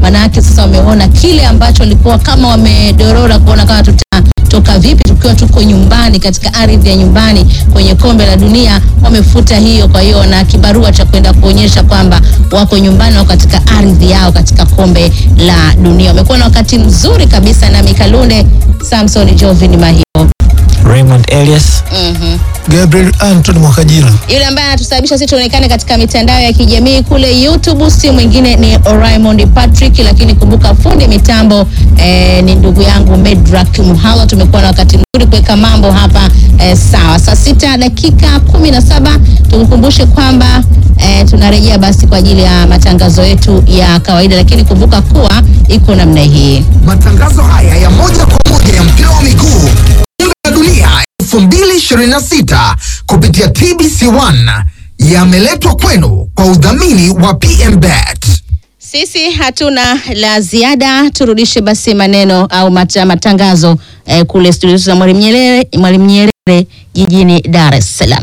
Wanawake sasa wameona kile ambacho walikuwa kama wamedorora kuona kama tutatoka vipi tukiwa tuko nyumbani katika ardhi ya nyumbani kwenye kombe la dunia, wamefuta hiyo. Kwa hiyo na kibarua cha kwenda kuonyesha kwamba wako nyumbani, wako katika ardhi yao katika kombe la dunia. Wamekuwa na wakati mzuri kabisa na Mikalunde Samson Jovin Mahio. Raymond Elias Mhm. Gabriel Anthony Mwakajira. Yule ambaye anatusababisha sisi tuonekane katika mitandao ya kijamii kule YouTube si mwingine ni Raymond Patrick, lakini kumbuka fundi mitambo eh, ni ndugu yangu Medrak Muhala. Tumekuwa na wakati mzuri kuweka mambo hapa eh, sawa. Saa sita dakika kumi na saba tukukumbushe kwamba eh, tunarejea basi kwa ajili ya matangazo yetu ya kawaida, lakini kumbuka kuwa iko namna hii. Matangazo haya ya moja kwa moja ya mpira wa miguu kombe la dunia 2026 kupitia TBC1 yameletwa kwenu kwa udhamini wa PMBet. Sisi hatuna la ziada, turudishe basi maneno au mata, matangazo eh, kule studio za Mwalimu Nyerere, Mwalimu Nyerere jijini Dar es Salaam.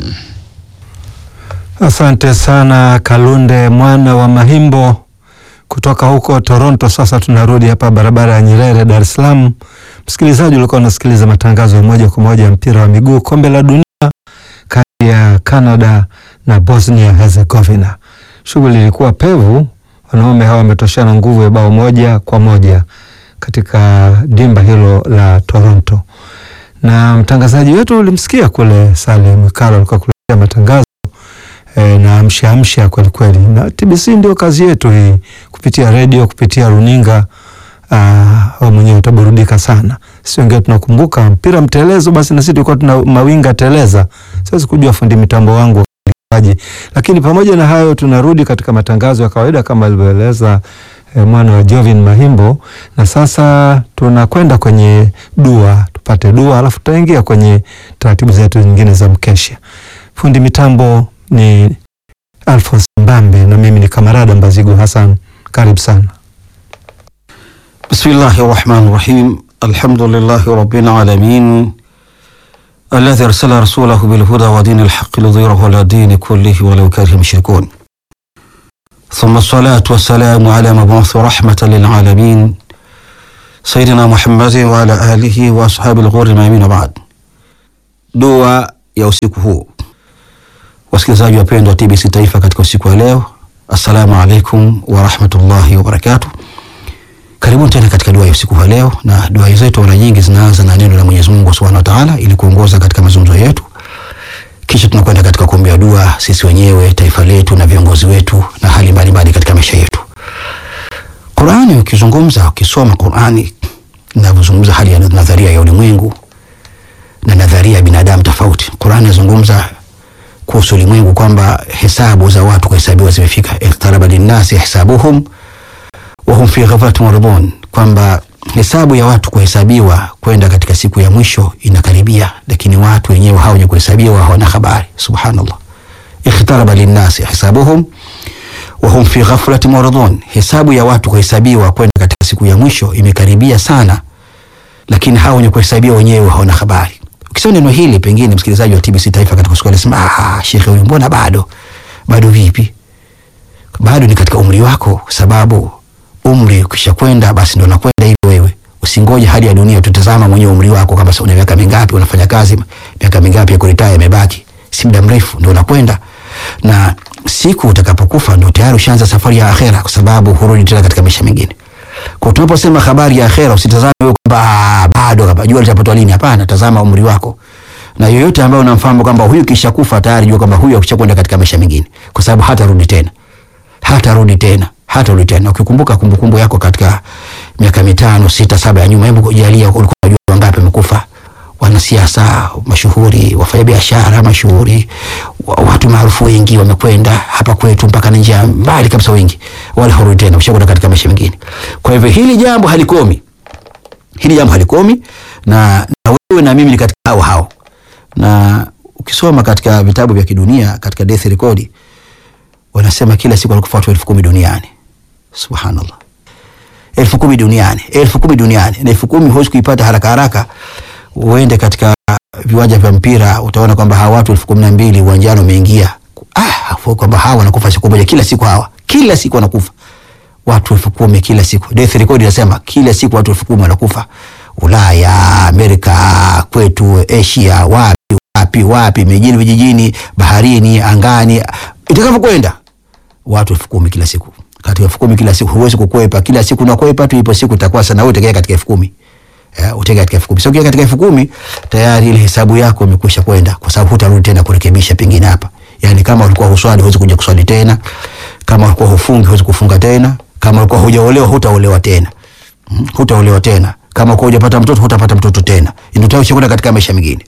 Asante sana Kalunde mwana wa Mahimbo kutoka huko Toronto. Sasa tunarudi hapa barabara ya Nyerere, Dar es Salaam. Msikilizaji, ulikuwa unasikiliza matangazo ya moja kwa moja ya mpira wa miguu kombe la dunia kati ya Canada na Bosnia Herzegovina. Shughuli ilikuwa pevu, wanaume hawa wametoshana nguvu ya bao moja kwa moja katika dimba hilo la Toronto, na mtangazaji wetu ulimsikia kule Salim Mwikalo alikuwa kuletea matangazo e, na amsha amsha kweli kweli, na TBC ndio kazi yetu hii, kupitia redio, kupitia runinga. Uh, mwenyewe utaburudika sana. Sisi wengine tunakumbuka mpira mtelezo, basi na sisi tulikuwa tuna mawinga teleza. Siwezi kujua fundi mitambo wangu waje, lakini pamoja na hayo tunarudi katika matangazo ya kawaida kama alivyoeleza eh, mwana wa Jovin Mahimbo, na sasa tunakwenda kwenye dua, tupate dua alafu tutaingia kwenye taratibu zetu nyingine za mkesha. Fundi mitambo ni Alphonse Mbambe na mimi ni Kamarada Mbazigu Hassan. Karibu sana. بسم الله الرحمن الرحيم الحمد لله رب العالمين الذي أرسل رسوله بالهدى ودين الحق ليظهره على الدين كله ولو كره المشركون ثم الصلاة والسلام على مبعوث رحمة للعالمين سيدنا محمد وعلى آله وأصحاب الغر الميامين وبعد dua ya usiku huu wasikilizaji wapendwa wa TBC Taifa katika usiku wa leo assalamu alaikum warahmatullahi wabarakatuh Karibuni tena katika dua ya usiku wa leo, na dua zetu mara nyingi zinaanza na neno la Mwenyezi Mungu Subhanahu wa Ta'ala ili kuongoza katika mazungumzo yetu, kisha tunakwenda katika kuombea dua sisi wenyewe, taifa letu na viongozi wetu na hali mbalimbali katika maisha yetu. Qur'ani, ukizungumza ukisoma Qur'ani inavyozungumza hali ya nadharia ya ulimwengu na nadharia ya binadamu tofauti. Qur'ani inazungumza kuhusu ulimwengu kwamba hesabu za watu kuhesabiwa zimefika, iqtaraba linnasi hisabuhum wahum fi ghaflatin muridun, kwamba hesabu ya watu kuhesabiwa kwenda katika siku ya mwisho inakaribia, lakini watu wenyewe hao wenye kuhesabiwa hawana habari. Subhanallah, ikhtaraba linnasi hisabuhum wahum fi ghaflatin muridun, hesabu ya watu kuhesabiwa kwenda katika siku ya mwisho imekaribia sana, lakini hao wenye kuhesabiwa wenyewe hawana habari. Ukisema neno hili, pengine msikilizaji wa TBC Taifa katika siku anasema, ah, shekhe huyu mbona bado bado? Vipi? Bado ni katika umri wako, sababu umri ukisha kwenda basi ndo nakwenda hivyo. Wewe usingoje hali ya dunia, tutazama mwenyewe umri wako, kama una miaka mingapi, unafanya kazi miaka mingapi ya kuritaya imebaki, si muda mrefu ndo unakwenda, na siku utakapokufa ndo tayari ushaanza safari ya akhera, kwa sababu hurudi tena katika maisha mengine. Kwa tunaposema habari ya akhera, usitazame wewe kwamba bado hapa jua litapatwa lini. Hapana, tazama umri wako, na yoyote ambaye unamfahamu kwamba huyu kisha kufa tayari, jua kwamba huyu akishakwenda katika maisha mengine, kwa sababu hatarudi tena, hatarudi tena hatarudi tena. Ukikumbuka kumbukumbu yako katika miaka mitano sita saba ya nyuma, hebu kujalia, ulikuwa unajua wangapi wamekufa? Wanasiasa mashuhuri, wafanyabiashara mashuhuri, watu maarufu wengi wamekwenda hapa kwetu mpaka na njia mbali kabisa, wengi wale harudi tena, ushakwenda katika maisha mengine. Kwa hivyo hili jambo halikomi, hili jambo halikomi, na, na wewe na mimi ni katika hao hao, na ukisoma katika vitabu vya kidunia katika death record wanasema kila siku wanakufa watu elfu kumi duniani. Subhanallah, elfu kumi duniani, elfu kumi duniani, na elfu kumi huwezi kuipata haraka haraka. Uende katika viwanja vya mpira utaona kwamba hawa watu elfu kumi na mbili uwanjani wameingia, ah, kwamba hawa wanakufa siku moja, kila siku hawa, kila siku wanakufa. watu elfu kumi kila siku. Death record inasema kila siku watu elfu kumi wanakufa Ulaya, Amerika, kwetu Asia, wapi wapi wapi, mijini, vijijini, baharini, angani, itakavyokwenda watu elfu kumi kila siku. Katika elfu kumi kila siku huwezi kukwepa, kila siku unakwepa tu, ipo siku itakuwa sana wewe utegea katika elfu kumi eh, utegea katika elfu kumi sio katika elfu kumi tayari ile hesabu yako imekwisha kwenda, kwa sababu hutarudi tena kurekebisha pengine hapa. Yani kama ulikuwa huswali huwezi kuja kuswali tena, kama ulikuwa hufungi huwezi kufunga tena, kama ulikuwa hujaolewa hutaolewa tena, mm, hutaolewa tena, kama ulikuwa hujapata mtoto hutapata mtoto tena, ndio utaishakwenda katika maisha mengine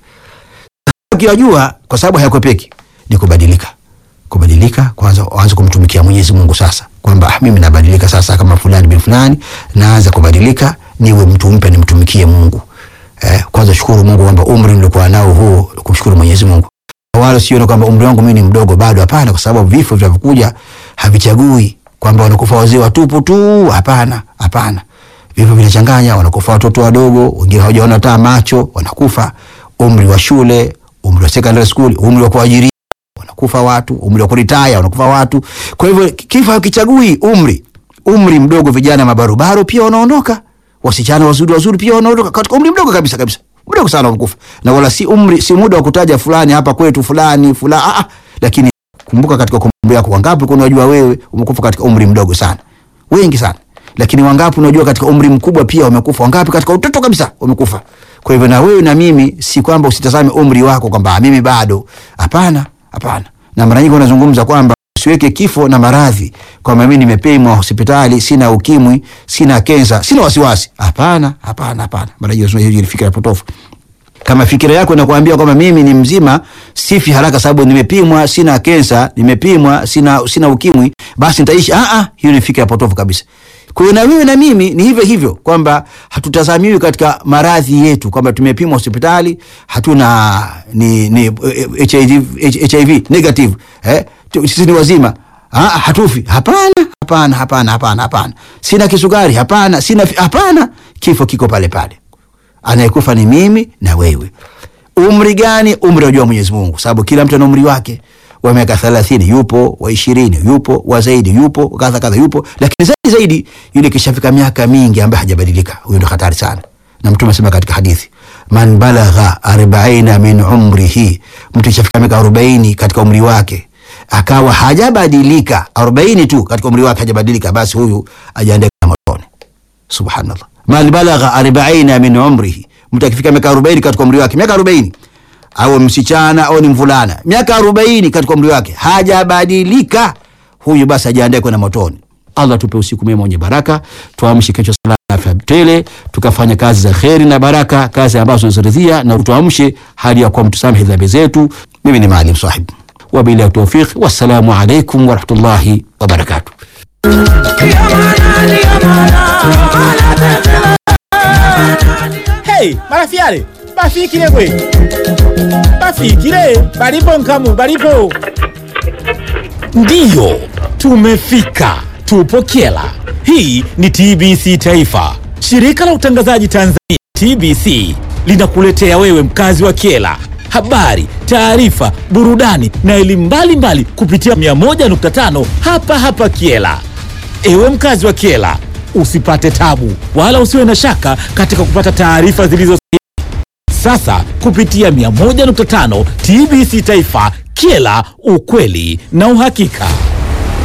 ukiyajua kwa sababu hayakwepeki ni kubadilika kubadilika kwanza waanze kumtumikia Mwenyezi Mungu sasa kwamba ah, mimi nabadilika sasa kama fulani bin fulani naanza kubadilika niwe mtu mpya nimtumikie Mungu eh, kwanza shukuru Mungu kwamba umri nilikuwa nao huu kumshukuru Mwenyezi Mungu wala sione kwamba umri wangu mimi ni mdogo bado hapana kwa sababu vifo vinavyokuja havichagui kwamba wanakufa wazee watupu tu hapana hapana vifo vinachanganya wanakufa watoto wadogo wengine hawajaona hata macho wanakufa umri wa shule umri wa secondary school umri wa kuajiri wanakufa watu umri wa kuritaya wanakufa watu kwa hivyo kifo hakichagui umri umri mdogo vijana mabarobaro pia wanaondoka wasichana wazuri wazuri pia wanaondoka katika umri mdogo kabisa kabisa mdogo sana wanakufa na wala si umri si muda wa kutaja fulani hapa kwetu fulani fulani ah, ah. lakini kumbuka katika kumbukumbu yako wangapi kuna unajua wewe umekufa katika umri mdogo sana wengi sana lakini wangapi unajua katika umri mkubwa pia wamekufa wangapi katika utoto kabisa wamekufa kwa hivyo na wewe na mimi si kwamba usitazame umri wako kwamba "Ah, mimi bado hapana hapana na mara nyingi unazungumza kwamba usiweke kifo na maradhi kwamba mimi nimepimwa hospitali sina ukimwi sina kensa sina wasiwasi hapana hapana hapana mara nyingi unasema hiyo ni fikra potofu kama fikira yako inakuambia kwamba mimi ni mzima sifi haraka sababu nimepimwa sina kensa nimepimwa sina sina ukimwi basi nitaishi ah ah hiyo ni fikra potofu kabisa kwa hiyo na wewe na mimi ni hivyo hivyo kwamba hatutazamiwi katika maradhi yetu kwamba tumepimwa hospitali hatuna ni, ni eh, HIV, HIV negative eh tu- sisi ni wazima ah, hatufi hapana hapana hapana hapana hapana sina kisukari hapana sina fi- hapana kifo kiko pale pale anayekufa ni mimi na wewe umri gani umri wajua mwenyezi mungu sababu kila mtu ana umri wake wa miaka thelathini yupo wa ishirini yupo wa zaidi yupo kadha kadha yupo lakini zaidi zaidi yule kishafika miaka mingi ambaye hajabadilika huyo ndo hatari sana na mtume asema katika hadithi man balagha arbaina min umrihi mtu kishafika miaka arobaini katika umri wake akawa hajabadilika arobaini tu katika umri wake hajabadilika basi huyu ajiandae na motoni subhanallah man balagha arbaina min umrihi mtu akifika miaka arobaini katika umri wake miaka arobaini au msichana au ni mvulana miaka arobaini katika umri wake hajabadilika huyu basi ajiandae kwenda motoni allah tupe usiku mwema wenye baraka tuamshe kesho salama na afya tele tukafanya kazi za kheri na baraka kazi ambazo tunaziridhia na tuamshe hali ya kuwa mtusamehe dhambi zetu mimi ni maalim sahib wabillahi taufiq wassalamu alaikum warahmatullahi wabarakatuh Hey, marafiale bafikile gwe bafikile balipo nkamu balipo ndiyo tumefika tupo kyela hii ni tbc taifa shirika la utangazaji tanzania tbc linakuletea wewe mkazi wa kyela habari taarifa burudani na elimu mbalimbali kupitia 101.5 hapa hapa kyela Ewe mkazi wa Kiela, usipate tabu wala usiwe na shaka katika kupata taarifa zilizo sahihi. Sasa kupitia 101.5 TBC Taifa, Kiela, ukweli na uhakika.